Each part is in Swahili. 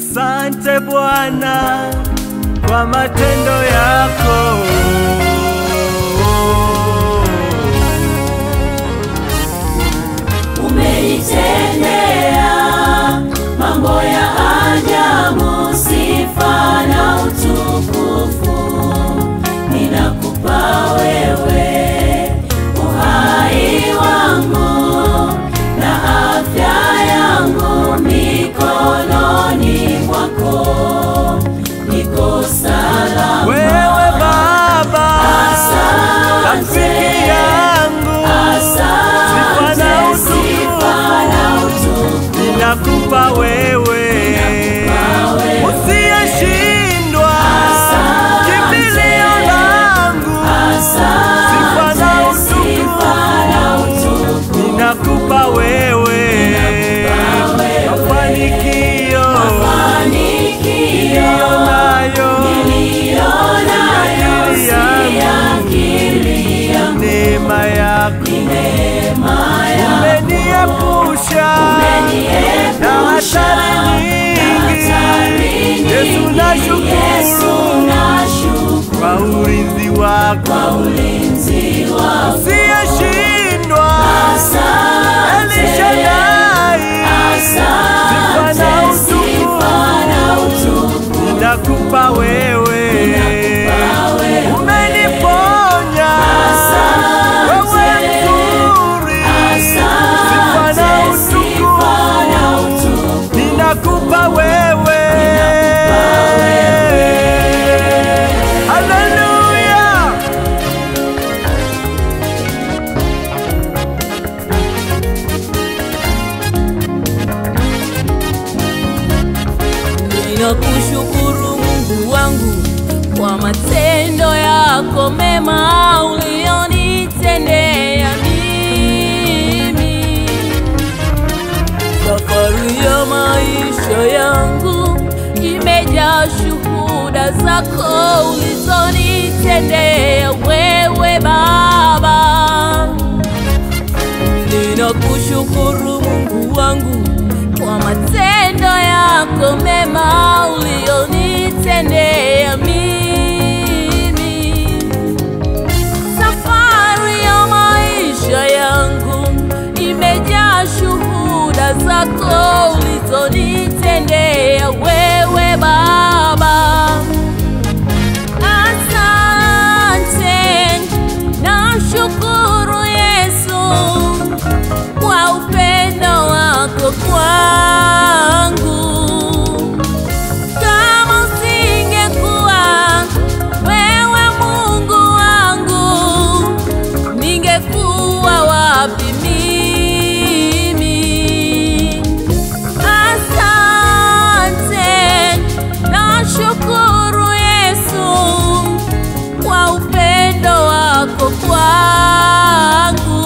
Asante Bwana kwa matendo yako. Umenitendea mambo ya ajabu, sifa na utukufu ninakupa wewe, uhai wangu na afya yangu mikononi mwako, niko salama. Wewe Baba, rafiki Asante, yangu, Sifa na asante, sifa na utukufu ninakupa wewe usiyeshindwa, kimbilio langu, Sifa na utukufu ninakupa wewe, mafanikio niliyo nayo neema yako umeniepusha na hatari nyingi. Yesu nashukuru kwa ulinzi wako usiyeshindwa, Elishadai, sifa na utukufu ninakupa wewe, umeniponya wewe mzuri, sifa na utukufu ninakupa wewe. Haleluya! Ninakushukuru Mungu wangu kwa matendo yako mema ulionitendea mimi. Safari ya maisha yangu imejaa shuhuda zako ulizonitendea wewe Baba. Ninakushukuru Mungu wangu kwa matendo yako mema ulionitendea mimi. Safari ya maisha yangu imejaa shuhuda zako ulizonitendea wewe Baba. Asante, nashukuru Yesu kwa upendo wako kwangu. Kama usingekuwa wewe Mungu wangu, ningekuwa wapi mimi? Asante, nashukuru Yesu kwa upendo wako kwangu.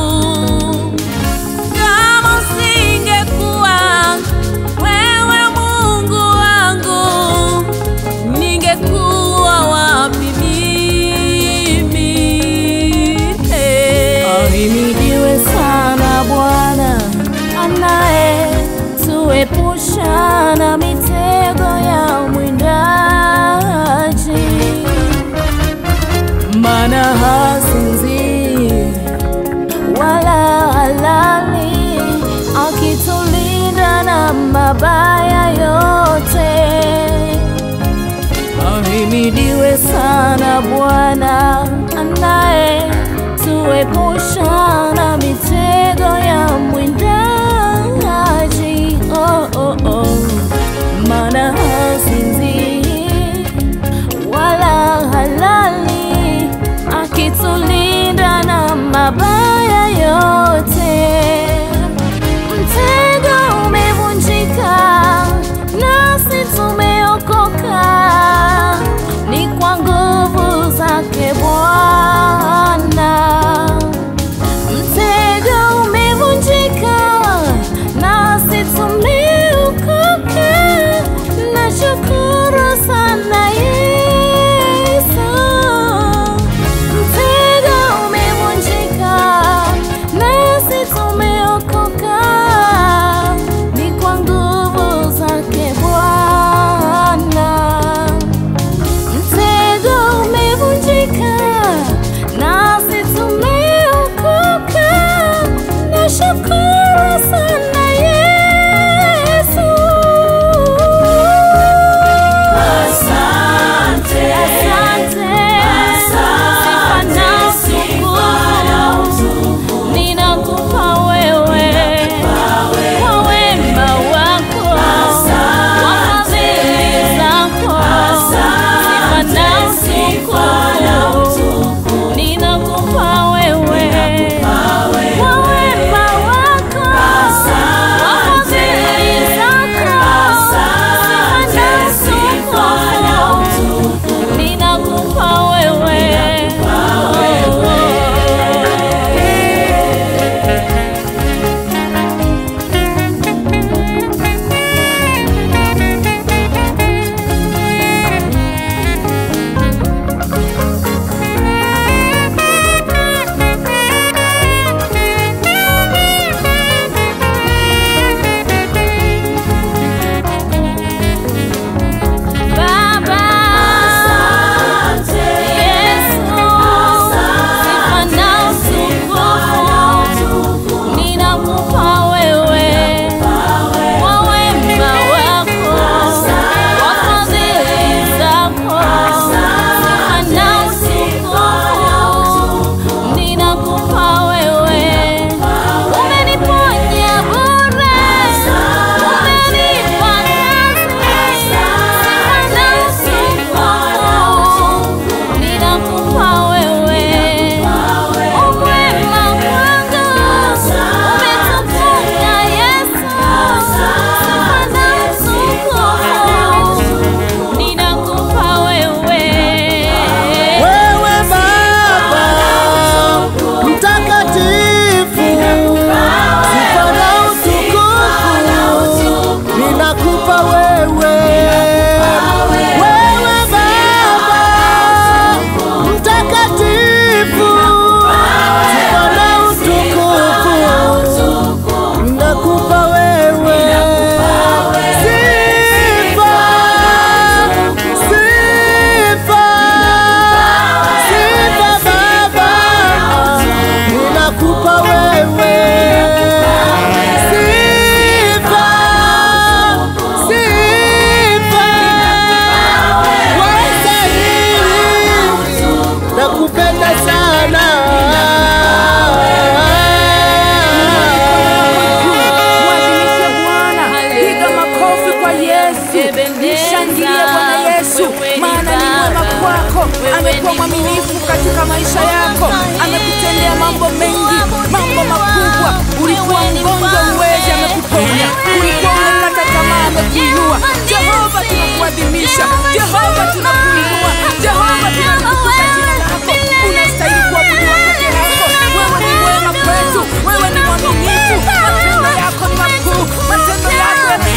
Kama usingekuwa wewe Mungu wangu, ningekuwa wapi mimi? Ahimidiwe sana Bwana anayetuepusha na mitego ya mwindaji, maana hasinzii wala halali, akitulinda na mabaya yote. Ahimidiwe sana Bwana anayetuepusha na mitego ya mwindaji. Oh, oh, oh. Maana hasinzii wala halali, akitulinda na mabaya yote. Mtego umevunjika, nasi tumeokoka, ni kwa nguvu zake Bwana.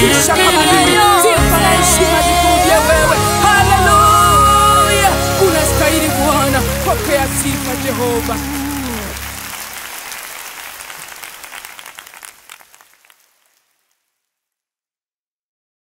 kutisha kama mimi. Sifa na heshima zikurudie wewe. Haleluya, unastahili Bwana, pokea sifa Jehova.